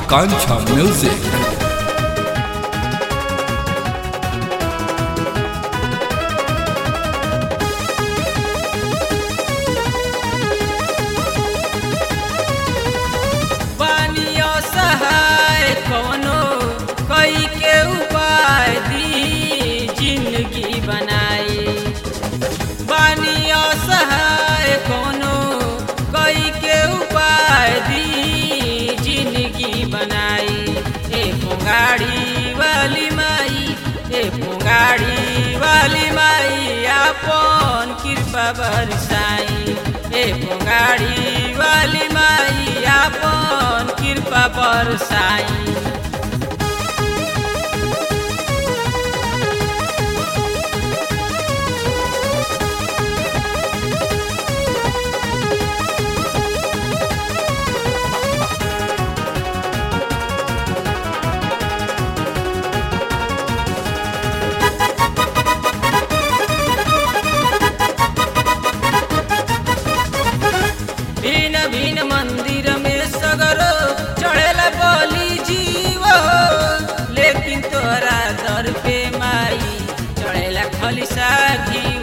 Akancha Music. बानियो सहाय कोनो कई के उपाय दी जिंदगी बनाई बानियो सहाय कोनो कई के उपाय दी जिंदगी बनाई ए पुंगाड़ी वाली माई ए पुंगाड़ी वाली माई आपन कृपा बरसाई ए पुंगाड़ी वाली माई आपन कृपा बरसाई भिन्न भिन्न मंदिर में सगरो चढ़ेला बलि जीव लेकिन तोरा दर पे माई चढ़ेला खलिसा घीव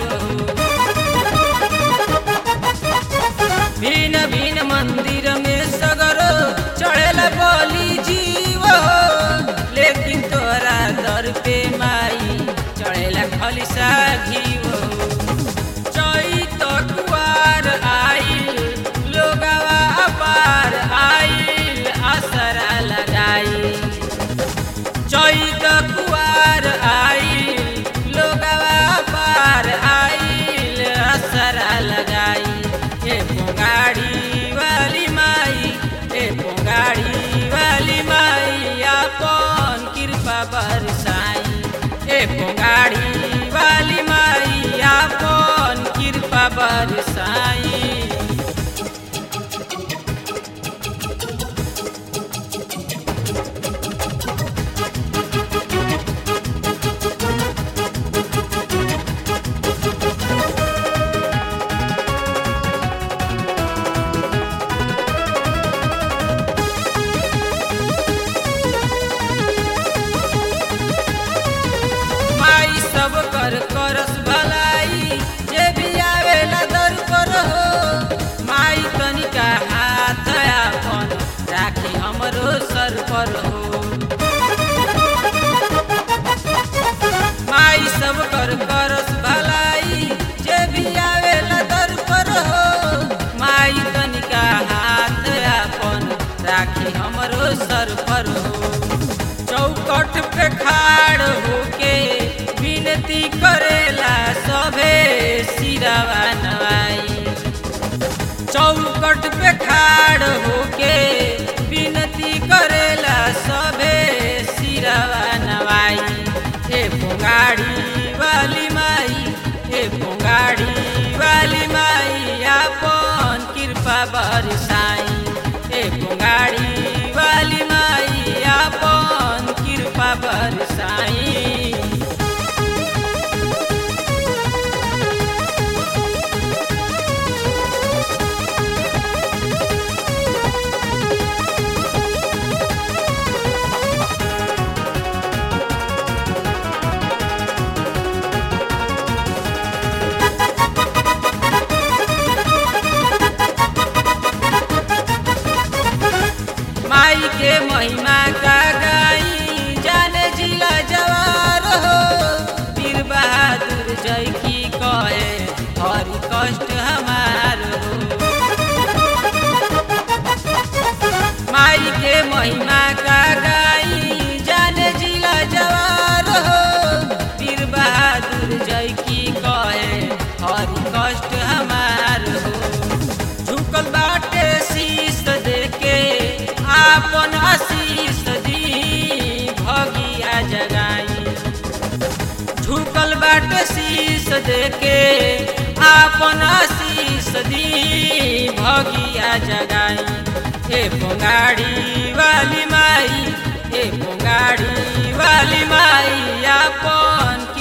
भिन्न भिन्न मंदिर में सगरो चढ़ेला बलि जीव लेकिन तोरा दर पे माई चढ़ेला खलिसा घीव चैत कुवार आइल लोगवा अपार आइल असरा लगाई चैत कुवार आइल लोगवा अपार आइल असरा लगाई ए पोगाड़ी वाली माई ए पोगाड़ी वाली माई आपन कृपा बरसाई ए पोगाड़ी वाली माई आपन कृपा बरसाई माई सब कर करस भलाई जे भी आवेला दर पर हो माई तनिका हाथ आपन राखी हमरो सर पर हो माई सब कर करस भलाई जे भी आवेला दर पर हो माई तनिका हाथ आपन राखी हमरो सर पर हो चौकट पे खाड़ होके विनती करेला सभे सिरवा नवाई चौकट पे खाड़ होके विनती करेला सभे सिरवा नवाई ए पोगाड़ी वाली माई ए पोगाड़ी वाली माई आपन कृपा बरसाई ए पोगाड़ी वाली माई आपन कृपा बरसाई माई के महिमा का गाई जाने जिला जवार हो वीर बहादुर जय की कहे हरि कष्ट हमार हो माई के महिमा का गाई जाने जिला जवार हो वीर बहादुर जय की कहे हरि कष्ट हमार हो झुकल बाटे शीश देके आपन आशीष दी भगिया जगाई झुकल बाटे शीश देके आपन आशीष दी भगिया जगाई ए पोगाड़ी वाली माई ए पोगाड़ी वाली माई आपन